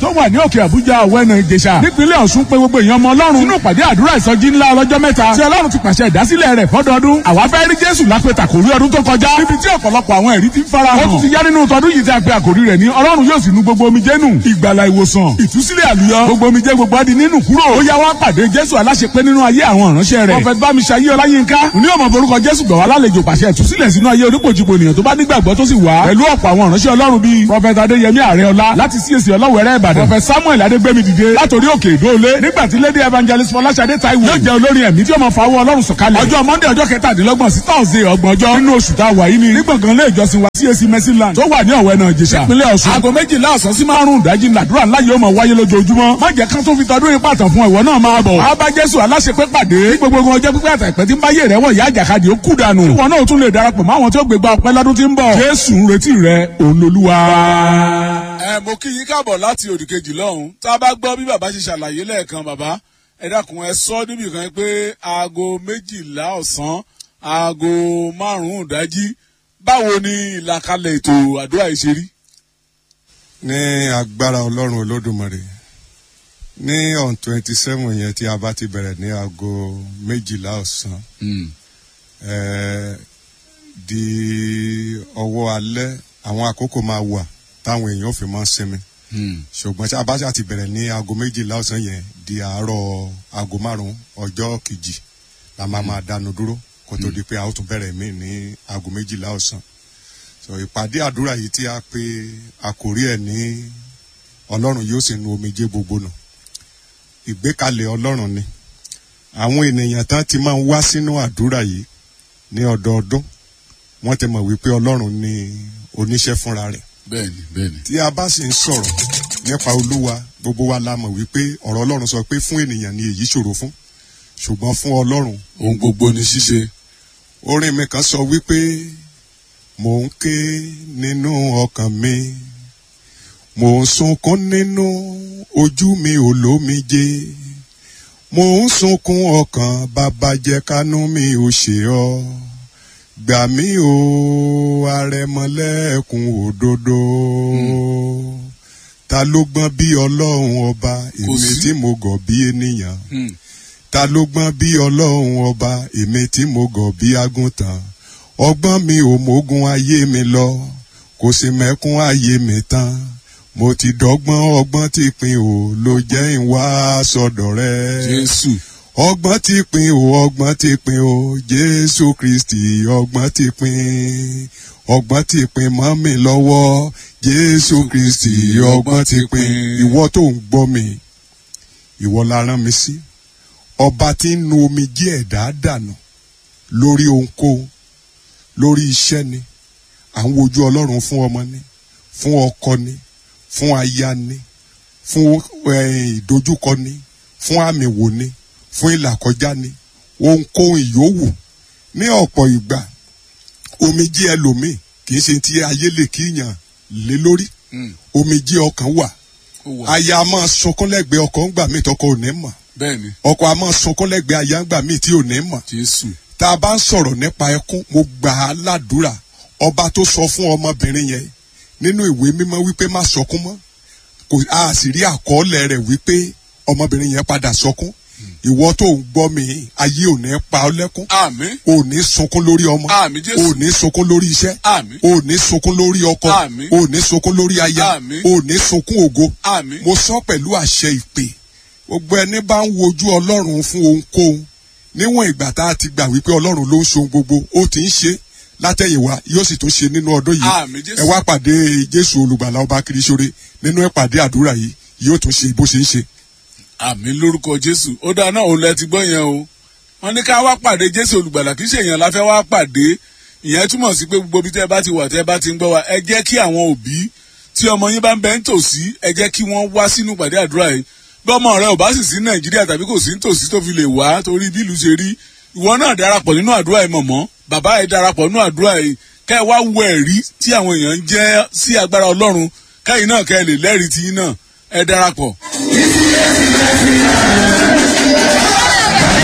tó wà ní òkè àbújá ọ̀wẹ́nà ìjẹsà nípínlẹ̀ ọ̀ṣun pé gbogbo èèyàn ọmọ ọlọ́run nínú ìpàdé àdúrà ìsọjí ńlá ọlọ́jọ́ mẹ́ta tí ọlọ́run ti pàṣẹ ìdásílẹ̀ rẹ̀ fọ́dọọdún àwa fẹ́ rí jésù lápẹ̀tà kò rí ọdún tó kọjá níbi tí ọ̀pọ̀lọpọ̀ àwọn ẹ̀rí ti ń fara hàn ó tún ti yá nínú tọdún yìí tí a pe àkòrí rẹ̀ ní ọlọ́run yóò sì nu gbogbo omijé nù ìgbàlà ìwòsàn ìtúsílẹ̀ àlùyọ gbogbo omijé gbogbo adi nínú kúrò ó yá wá pàdé jésù aláṣepé nínú ayé àwọn ìránṣẹ́ rẹ̀ prọfẹt bámiṣayé ọláyínká ní ọmọ borúkọ jésù gbọ̀wá lálejò pàṣẹ ìtúsílẹ̀ sínú ayé onípojìpò ènìyàn tó bá nígbàgbọ́ tó sì wá pẹ̀lú ọ̀pọ̀ àwọn ìránṣẹ́ ọlọ́run bíi prọfẹt adéyẹmí àrẹọlá láti csc ọlọ́wẹ̀rẹ́ ìbàdàn prọfẹt samuel adégbèmí dìde látòrí òkè ìdóolé nígbà tí lady evangelist fọláṣadé taiwo yóò jẹ́ olórin ẹ̀mí tí ó máa fawọ́ ọlọ́run sọ̀kalẹ̀ ọjọ́ monday ọjọ́ kẹtàdínlọ́gbọ̀n sí thursday ọgbọ̀n ọjọ́ nínú oṣù tá a wà yìí ni ní gbọ̀ngàn ilé ìjọsìn wa csc mercyland tó wà ní ọ̀wẹ́ náà jẹ̀ṣà ìpínlẹ̀ ọ̀ṣun aago méjìlá ọ̀sán sí márùn-ún ìdájí làdúrà ńlá yóò máa wáyé lójoojúmọ́ má jẹ́ kán tó fi tọdún ipa tàn fún ìwọ náà máa bọ̀ wá bá jésù aláṣepé pàdé ní gbogbo ogun ọjọ́ pípẹ́ àtàpẹ́ tí ń báyé rẹ̀ wọ̀ ìyá àjàkadì ó kú dànù ìwọ náà tún lè darapọ̀ mọ́ àwọn tí ó gbégbá ọpẹ́ lọ́dún tí ń bọ̀ jésù ń retí rẹ òun lolúwa. ẹ mo kí yín káàbọ̀ láti òdìkejì lọ́hùn tá a bá gbọ́ bí bàbá ṣe ṣàlàyé lẹ́ẹ̀kan bàbá ẹ dákun ẹ sọ níbì kan pé aago méjìlá ọ̀sán aago márùn-ún ìdájí báwo ni ìlàkalẹ̀ ètò àdúrà yìí ṣe rí. ní agbára ọlọ́run olódùmarè ní on twenty seven yẹn tí a bá ti bẹ̀rẹ̀ ní aago méjìlá ọ̀sán di ọwọ́ alẹ́ àwọn àkókò máa wà táwọn èèyàn fi máa ń sinmi ṣùgbọ́n tí a bá ṣàti bẹ̀rẹ̀ ní aago méjìlá ọ̀sán yẹn di àárọ̀ aago márùn-ún ọjọ́ kejì la máa máa dánu dúró kó tó di pé a ó tún bẹ̀rẹ̀ mí ní aago méjìlá ọ̀sán so ìpàdé àdúrà yìí tí a pe àkórí ẹ̀ ní ọlọ́run yóò sì nu omijé gbogbo nù ìgbékalẹ̀ ọlọ́run ni àwọn ènìyàn tán ti máa ń wá sínú àdúrà yìí ní ọdọọdún wọ́n ti mọ̀ wípé ọlọ́run ni oníṣẹ́ fúnra rẹ̀ bẹ́ẹ̀ni bẹ́ẹ̀ni. tí a bá sì ń sọ̀rọ̀ nípa olúwa gbogbo wa la mọ̀ wípé ọ̀rọ̀ ọlọ́run sọ pé fún ènìyàn ni èyí ṣòro fún ṣùgbọ́n fún ọlọ́run ohun gbogbo ni ṣíṣe. orin mi kan sọ wípé mò ń ké nínú ọkàn mi mò ń sunkún nínú ojú mi ò lómijé mò ń sunkún ọkàn bàbá jẹ́ kánú mi ò ṣe ọ́ gbà mí o arẹmọlẹ́kùn òdodo ta ló gbọ́n bí ọlọ́run ọba èmi tí mo gọ̀ bí ènìyàn ta ló gbọ́n bí ọlọ́run ọba èmi tí mo gọ̀ bí àgùntàn ọgbọ́n mi ò mógun ayé mi lọ kò sì mẹ́kún ayé mi tán mo ti dọ́gbọ́n ọgbọ́n tí pin ò ló jẹ́ ìwà sọ̀dọ̀ rẹ. jésù ọgbọ́n ti pin o ọgbọ́n ti pin o jésù kristi ọgbọ́n ti pin ọgbọ́n ti pin mọ́ mi lọ́wọ́ jésù kristi ọgbọ́n ti pin ìwọ tó ń gbọ́ mi ìwọ la rán mi sí ọba tí ń nu omi jí ẹ̀dá dànù lórí ohunkóhun lórí iṣẹ́ ni à ń wojú ọlọ́run fún ọmọ ni fún ọkọ ni fún aya ni fún ìdojúkọ ni fún àmì wò ni fún ìlàkọjá ni ohunkóhun ìyówù ní ọ̀pọ̀ ìgbà omijé ẹlòmíì kì í ṣe ti ayé lè kíyàn lé lórí omijé ọkàn wà aya a máa sunkún lẹ́gbẹ̀ẹ́ ọkọ ńgbà míì tọkọ ò ní mọ̀ bẹ́ẹ̀ni ọkọ a máa sunkún lẹ́gbẹ̀ẹ́ aya ńgbà míì tí ò ní mọ̀ jésù tá a bá ń sọ̀rọ̀ nípa ẹkún mo gbà á ládùúrà ọba tó sọ fún ọmọbìnrin yẹn nínú ìwé mímọ́ wípé má sọkún mọ́ kò a sì rí àkọọ́lẹ̀ rẹ̀ wípé ọmọbìnrin yẹn padà sọkún ìwọ tó ń gbọ́ mi ayé ò ní pa ọ́ lẹ́kún àmín ò ní sunkún lórí ọmọ àmín jésù ò ní sunkún lórí iṣẹ́ àmín ò ní sunkún lórí ọkọ Àmín. ò ní sunkún lórí aya Àmín. ò ní sunkún ògo àmín mo sọ pẹ̀lú àṣẹ ìpè gbogbo ẹni bá ń wojú ọlọ́run fún ohunkóhun níwọ̀n ìgbà tá a ti gbà wípé ọlọ́run ló ń ṣe ohun gbogbo ó ti ń ṣe látẹ̀yìnwá yóò sì tún ṣe nínú ọdún yìí àmín jésù ẹ wá pàdé jésù olùgbàlà ọba kìrìsóre nínú ìpàdé àdúrà yìí yóò tún ṣe bó ṣe ń ṣe. àmín lórúkọ jésù ó dáa náà òun lẹ ti gbọ́ yẹn o wọ́n ní ká wá pàdé jésù olùgbàlà kì í ṣe èèyàn la fẹ́ wá pàdé ìyẹn túmọ̀ sí pé gbogbo ibi tẹ́ ẹ bá ti wà tẹ́ ẹ bá ti ń gbọ́ wa ẹ jẹ́ kí àwọn òbí tí ọmọ yín bá ń bẹ ń tòsí ẹ jẹ́ kí wọ́n wá sínú ìpàdé àdúrà yìí bí ọmọ rẹ ò bá sì sí nàìjíríà tàbí kò sí nítòsí tó fi lè wá torí bí ìlú ṣe rí ìwọ náà darapọ̀ nínú àdúrà yìí mọ̀mọ́ bàbá ẹ darapọ̀ nínú àdúrà yìí kẹ́ ẹ wá wo ẹ̀rí tí àwọn èèyàn ń jẹ́ sí agbára ọlọ́run kẹ́yìn náà kẹ́ ẹ lè lẹ́rìí tiyín náà ẹ darapọ̀.